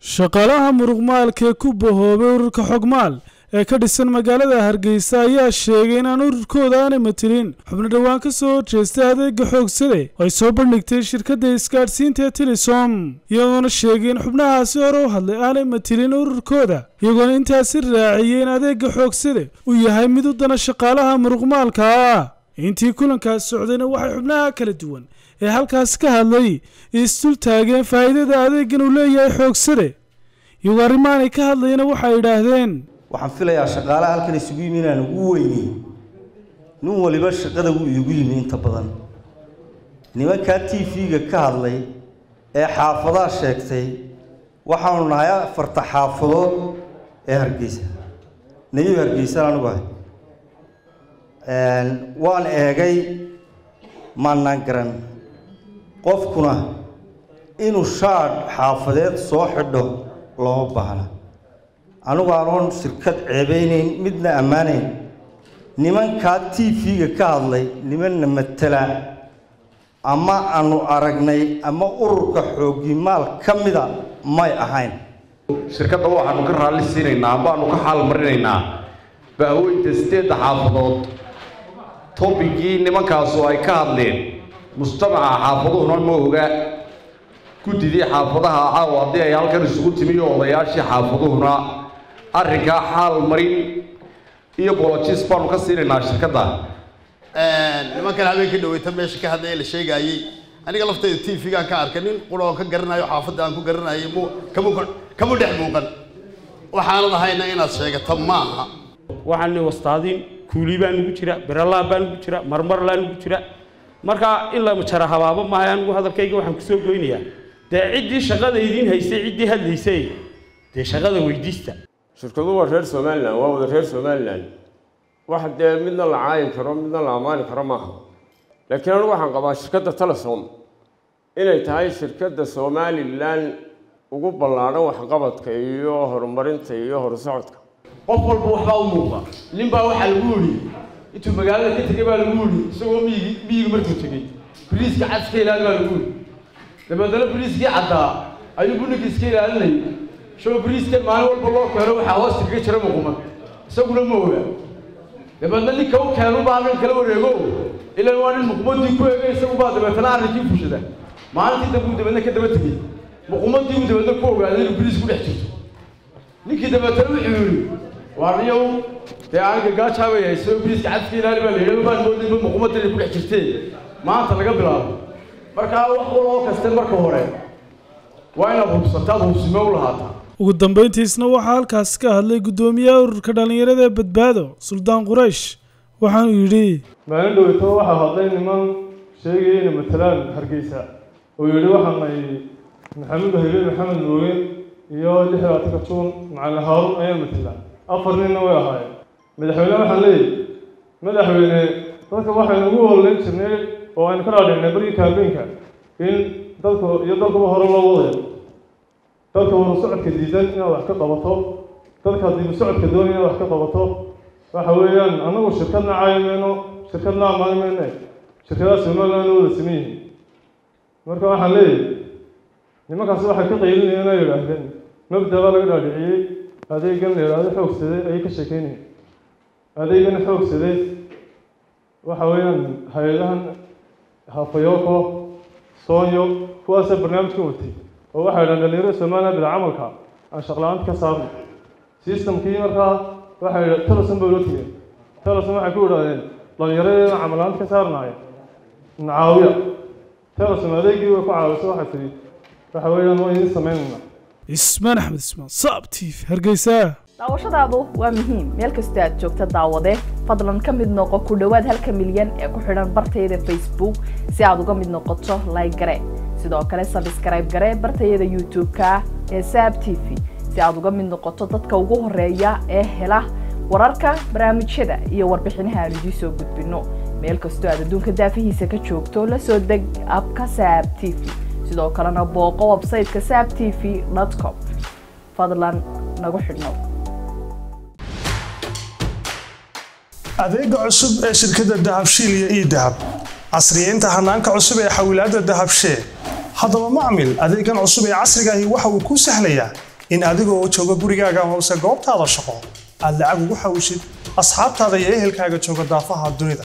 shaqaalaha muruqmaalka ee ku bahoobay ururka xogmaal ee ka dhisan magaalada hargeysa ayaa sheegay inaan ururkooda aanay matilin xubno dhowaan ka soo horjeestay adeega xoogsade oo ay soo bandhigtay shirkadda isgaadhsiinta ee tilisom iyagoona sheegay in xubnahaasi hore u hadlay aanay matilin ururkooda iyagoona intaasi raaciyey in adeega xoogsade uu yahay mid u dana shaqaalaha muruqmaalka ah intii kulankaas socdayna waxay xubnaha kala duwan ee halkaas ka hadlay isdul taageen faa'iidada adeegan uu leeyahay xoogsade iyagoo arrimaanay ka hadlayana waxay idhaahdeen waxaan filayaa shaqaalaha halkan isugu yimi inaan ugu weynay nin waliba shaqada wuu iigu yimi inta badan nimankaa t v-ga ka hadlay ee xaafadaha sheegtay waxaanu nahay afarta xaafadood ee hargeysa nebiib hargeysaan anugu ahay waan eegay maanaan garan qofkuna inuu shaadh xaafadeed soo xidho looma baahna anigu aanoon shirkad ceebeynayn midna ammaanayn nimankaa t v-ga ka hadlay nimanna matala ama aanu aragnay ama ururka xoogimaal ka mida may ahayn shirkadda waxaanu ka raalli siinaynaa ambaanu ka xaal marinaynaa baaweynta sideedda xaafadood tobigii nimankaasu ay ka hadleen mujtamaca xaafaduhuna ma oga guddidii xaafadaha caawa haddii ay halkan isugu timi iyo odayaashii xaafaduhuna arrinkaa xaal marin iyo bolojis baanu ka siinaynaa shirkadda nimankan habeenka dhaweyta meesha ka hadlaya la sheegaayey aniga laftayda t v-gaan ka arkay nin qura oo ka garanayo xaafadda aan ku garanayay mu kamu kamu dhex muuqan waxaanan ahayna inaad sheegata maaha waxaan wastaadin kuuli baa nugu jira beralaan baa nugu jira marmarlaa nugu jira marka in la jara habaabo maaha anigu hadalkayga waxaan kusoo goynayaa dee ciddii shaqada idiin haysay ciddii hadlaysay dee shaqada weydiista shirkadu waa reer somalilan waa wada reer somalilan wax dee midna la caayi karo midna la ammaani karo maaha laakiin anigu waxaan qabaa shirkadda telesom inay tahay shirkadda somalilan ugu ballaadhan waxqabadka iyo horumarinta iyo horsocodka qof walba waxbaa u muuqda nin baa waxaa lagu yidhi intuu magaalada ka tegay baa lagu yidhi isagoo miyigi miyiga markuu tegey biriiska cad iska ilaali baa lagu yidhi dabeedna biriiskii caddaa ayuu buninka iska ilaalinayay shoo biriiska maalin walba loo keeno waxaa hoosta kaga jira muquman isaguna ma oga dabeedna ninka u keenu baa halkan kala wareego ilan waa nin muqumadii ku eegay isagu baa dabeetana arrinkii fushada maalintii dambe uu dabeedna ka daba tegey muqumadii uu dabeedna ku ogaaday inuu biriis ku dhex jirto ninkii dabeetana wuxuu yidhi waarniyow dee aniga gaajaabay hayso biriiska cadka ilaali baa la yidhi baan moodayba muqumadda inay ku dhex jirtee maanta laga bilaabo markaa wax waloo kaste marka hore waa inaad hubsataad hubsime u lahaataa ugu dambayntiisna waxaa halkaas ka hadlay guddoomiyaha ururka dhallinyarada ee badbaado suldaan quraysh waxaanu yidhi maalin dhoweyto waxaa hadlay niman sheegaya inay matalaan hargeysa oo yidhi waxaan ay maxamed habe maxamed mooge iyo lix labaatanka juun macalin haarun ayaa matalaan afar ninna way ahaayeen madaxweyne waxaan leeyahy madaxweyne dadka waxaynu ugu hololeyn jirnay oo aynu ka dhaadhignay barkii kaambeenka in dadka iyo dalkuba hore loo wadayo dadka waru socodka diidan inaad wax ka qabato dadka dibu socodka doonaya inaad wax ka qabato waxa weeyaan annagu shirkadna caayi mayno shirkadna ammaani mayne shirkadaha somaliland wada siman yihiin marka waxaan leeyahay nimankaas waxay ka qaylinayeen ay yidhaahdeen mabda baa laga dhaadhiciyey adeegan la yidhaahdo xoogsaday ayay ka sheekeynayeen adeegan xoogsaday waxa weeyaan hay-adahan hafayoko soonyo kuwaasa barnaamijka watay oo waxay yidhahan dhalinyarada somaliland bila camalka aan shaqla-aanta ka saarno systemkii markaa waxay yidha teleson bay loo tegeen teleson waxay ku yidhahdeen dhalinyaradeeda camal-aanta ka saarnaaya nacaawiya teleson adeegii way ku caawiso waxay tidhi waxa weeyaan waa idin samaynayna ismaan axmed ismaan saab t v hargeysa daawashadaadu waa muhiim meel kastoo aad joogta daawade fadlan ka mid noqo ku dhowaad halka milyan ee ku xidhan bartayada facebook si aad uga mid noqoto like gare sidoo kale sabskrayb gare bartayada youtube-ka ee saab t v si aad uga mid noqoto dadka ugu horeeya ee hela wararka barnaamijyada iyo warbixinaha aan idiin soo gudbino meel kastoo aad adduunka daafihiisa ka joogto la soo deg abka saab t v sidoo kalena booqo websayteka saab t v com fadlan nagu xidhnow adeega cusub ee shirkadda dahabshiil iyo ii dahab casriyeynta hanaanka cusub ee xawilaadda dahabshee haddaba macmil adeegan cusub ee casrigaahi waxa uu kuu sahlayaa in adigoo jooga gurigaaga hoose goobtaada shaqo aad lacag ugu xawishid asxaabtaada iyo ehelkaaga jooga daafaha dunida